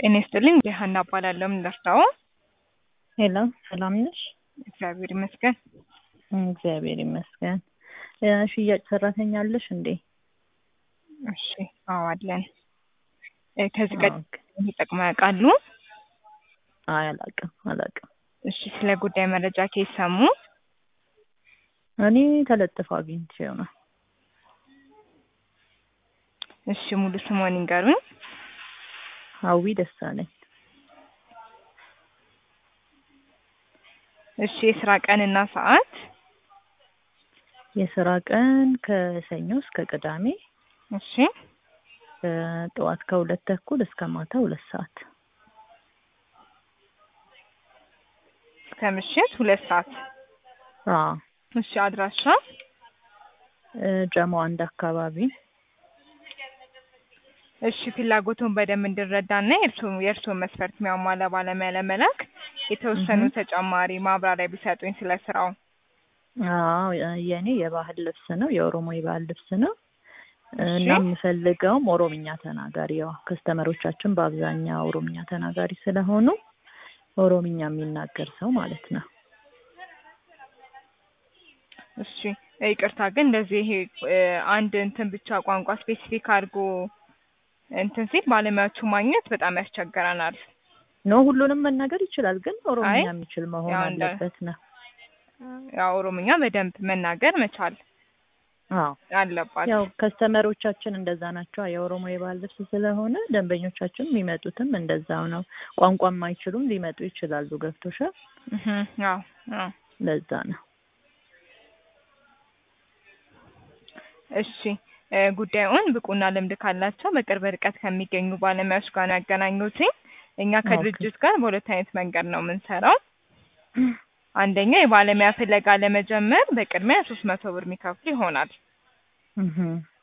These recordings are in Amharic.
ጤና ይስጥልኝ ሀና እባላለሁ። ምን ልርዳዎ? ሄሎ ሰላም ነሽ? እግዚአብሔር ይመስገን። እግዚአብሔር ይመስገን። እ ሽያጭ ሰራተኛ አለሽ እንዴ? እሺ አዎ አለን። እ ከዚህ ኦኬ። ቀደም ተጠቅመው ያውቃሉ? አይ አላውቅም አላውቅም። እሺ ስለ ጉዳይ መረጃ ከየት ሰሙ? እኔ ተለጥፎ አግኝቼው ነው። እሺ ሙሉ ስሞን ይንገሩኝ። ሀዊ ደሳለኝ። እሺ የስራ ቀንና ሰዓት? የስራ ቀን ከሰኞ እስከ ቅዳሜ እሺ ጠዋት ከሁለት ተኩል እስከ ማታ ሁለት ሰዓት። እስከ ምሽት ሁለት ሰዓት። አዎ እሺ አድራሻ? እ ጀሞ አንድ አካባቢ እሺ ፍላጎቱን በደንብ እንድረዳና የእርስዎ የእርስዎን መስፈርት የሚያሟላ ባለሙያ ለመላክ የተወሰኑ እህ። ተጨማሪ ማብራሪያ ቢሰጡኝ ስለ ስራው። አዎ የእኔ የባህል ልብስ ነው፣ የኦሮሞ የባህል ልብስ ነው እሺ እና የምፈልገውም ኦሮምኛ ተናጋሪ ያው ከስተመሮቻችን በአብዛኛው ኦሮምኛ ተናጋሪ ስለሆኑ ኦሮምኛ የሚናገር ሰው ማለት ነው። እሺ ይቅርታ ግን እንደዚህ ይሄ እ አንድ እንትን ብቻ ቋንቋ ስፔሲፊክ አድርጎ እንትን ሲል ባለሙያዎቹ ማግኘት በጣም ያስቸግረናል። ኖ ሁሉንም መናገር ይችላል፣ ግን ኦሮምኛ አይ የሚችል መሆን ያው እንደ አለበት ነው። ያው ኦሮምኛ በደንብ መናገር መቻል አዎ አለባት። ያው ከስተመሮቻችን እንደዛ ናቸው። የኦሮሞ የባህል ልብስ ስለሆነ ደንበኞቻችን የሚመጡትም እንደዛው ነው። ቋንቋ የማይችሉም ሊመጡ ይችላሉ። ገብቶሻል? እህ አዎ አዎ ለዛ ነው። እሺ እ ጉዳዩን ብቁና ልምድ ካላቸው በቅርብ ርቀት ከሚገኙ ባለሙያዎች ጋር ነው ያገናኙትኝ። እኛ ኦኬ ከድርጅት ጋር በሁለት አይነት መንገድ ነው የምንሰራው። አንደኛ የባለሙያ ፍለጋ ለመጀመር በቅድሚያ ሶስት መቶ ብር የሚከፍሉ ይሆናል። እህ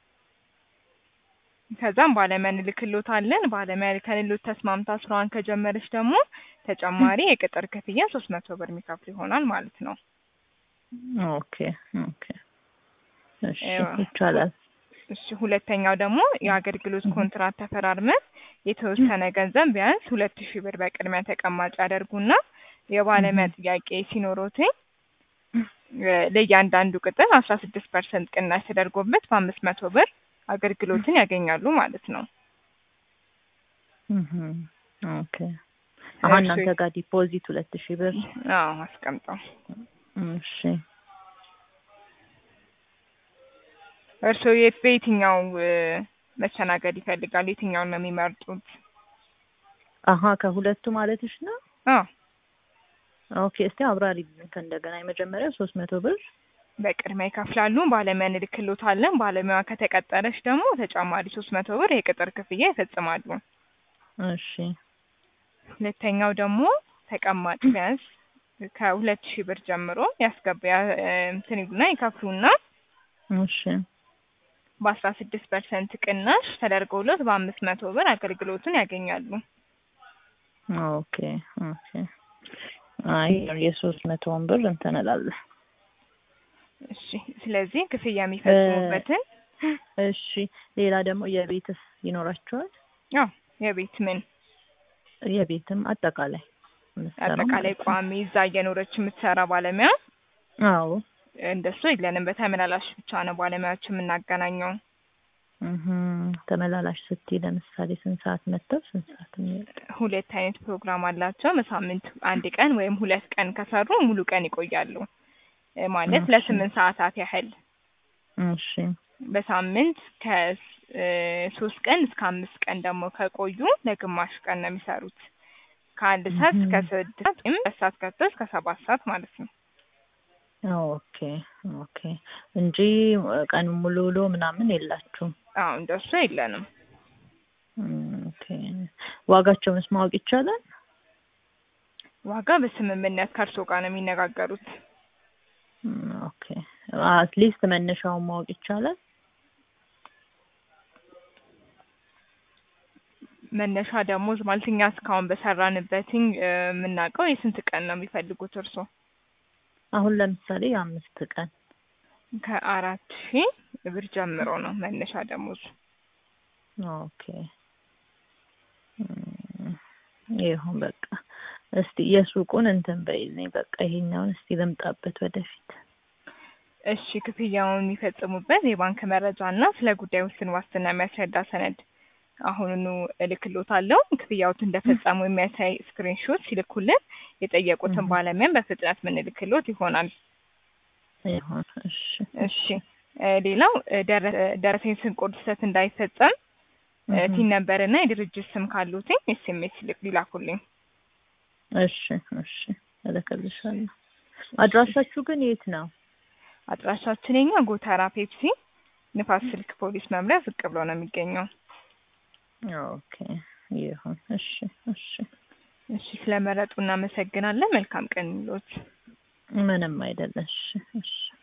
ከዛም ባለሙያ እንልክሎታለን። ባለሙያ ልከንሎት ተስማምታ ስራዋን ከጀመረች ደግሞ ተጨማሪ የቅጥር ክፍያ ሶስት መቶ ብር የሚከፍሉ ይሆናል ማለት ነው። ኦኬ ኦኬ እሺ እ ይቻላል። እሺ ሁለተኛው ደግሞ የአገልግሎት እህ ኮንትራት ተፈራርመን የተወሰነ ገንዘብ ቢያንስ ሁለት ሺህ ብር በቅድሚያ ተቀማጭ ያደርጉና የባለሙያ እህ ጥያቄ ሲኖሮትኝ እ ለእያንዳንዱ ቅጥር አስራ ስድስት ፐርሰንት ቅናሽ ተደርጎበት በአምስት መቶ ብር አገልግሎትን ያገኛሉ ማለት ነው። እህ ኦኬ አሀ እሺ እናንተ ጋር ዲፖዚት ሁለት ሺህ ብር አዎ አስቀምጠው። እሺ እርስዎ የት በየትኛው እ መስተናገድ ይፈልጋሉ? የትኛውን ነው የሚመርጡት? አሀ ከሁለቱ ማለትሽ ነው? አዎ ኦኬ እስቲ አብራሪልኝ ከእንደገና የመጀመሪያው ሶስት መቶ ብር በቅድሚያ ይከፍላሉ። ባለሙያ እንልክሎታለን። ባለሙያዋ ከተቀጠረች ደግሞ ተጨማሪ ሶስት መቶ ብር የቅጥር ክፍያ ይፈጽማሉ። እሺ ሁለተኛው ደግሞ ተቀማጭ ቢያንስ ከሁለት ሺህ ብር ጀምሮ ያስገባ ያ- እ እንትን ይሉና ይከፍሉና እሺ በአስራ ስድስት ፐርሰንት ቅናሽ ተደርጎሎት በአምስት መቶ ብር አገልግሎቱን ያገኛሉ። ኦኬ ኦኬ አይ የሶስት መቶውን ብር እንትን እላለሁ። እሺ ስለዚህ ክፍያ እ የሚፈጽሙበትን እሺ ሌላ ደግሞ የቤትስ ይኖራቸዋል? ያው የቤት ምን የቤትም አጠቃላይ የምትሰራው አጠቃላይ ማለት ነው። ቋሚ እዛ እየኖረች የምትሰራ ባለሙያ አዎ እንደሱ የለንም። በተመላላሽ ብቻ ነው ባለሙያዎች የምናገናኘው። እህ ተመላላሽ ስትይ ለምሳሌ ስንት ሰዓት መጥተው ስንት ሰዓት የሚወጡ? ሁለት አይነት ፕሮግራም አላቸው። በሳምንት አንድ ቀን ወይም ሁለት ቀን ከሰሩ ሙሉ ቀን ይቆያሉ እ ማለት እሺ ለስምንት ሰዓታት ያህል እሺ በሳምንት ከሶስት ቀን እስከ አምስት ቀን ደግሞ ከቆዩ ለግማሽ ቀን ነው የሚሰሩት። ከአንድ ሰዓት እስከ እህ ስድስት ሰዓት ወይም ሁለት ሰዓት ገብቶ እስከ ሰባት ሰዓት ማለት ነው። ኦኬ ኦኬ እንጂ ቀን ሙሉ ውሎ ምናምን የላችሁም? አዎ እንደሱ የለንም። ኦኬ ዋጋቸውንስ ማወቅ ይቻላል? ዋጋ በስምምነት ከእርስዎ ጋር ነው የሚነጋገሩት። ኦኬ አትሊስት መነሻውን ማወቅ ይቻላል? መነሻ ደሞዝ ማለት እኛ እስካሁን በሰራንበትኝ እ የምናውቀው የስንት ቀን ነው የሚፈልጉት እርስዎ? አሁን ለምሳሌ የአምስት ቀን ከአራት ሺህ ብር ጀምሮ ነው መነሻ ደሞዝ። ኦኬ ይሁን በቃ እስቲ የሱቁን እንትን በይልኝ በቃ ይሄኛውን እስቲ ልምጣበት ወደፊት እሺ ክፍያውን የሚፈጽሙበት የባንክ መረጃ እና ስለ ጉዳዩ ውስን ዋስትና የሚያስረዳ ሰነድ አሁኑኑ እልክሎታለሁ። ክፍያዎት እንደፈጸሙ የሚያሳይ ስክሪንሾት ሲልኩልን የጠየቁትን እህ። ባለሙያን በፍጥነት ምንልክሎት ይሆናል። ይሁን እሺ እሺ እ ሌላው እ ደረ- ደረሰኝ ስንቆርጥ ስህተት እንዳይፈጸም እ እህ። ቲን ነምበር እና የድርጅት ስም ካሉትኝ ኤስኤምኤስ ሊላኩልኝ። እሺ እሺ እልክልሻለሁ። አድራሻችሁ ግን የት ነው? አድራሻችን የኛ ጎተራ ፔፕሲ ንፋስ ስልክ ፖሊስ መምሪያ ዝቅ ብሎ ነው የሚገኘው። ኦኬ ይሁን እሺ እሺ እሺ ስለመረጡ እናመሰግናለን። መልካም ቀን ይሎት። ምንም አይደለም። እሺ እሺ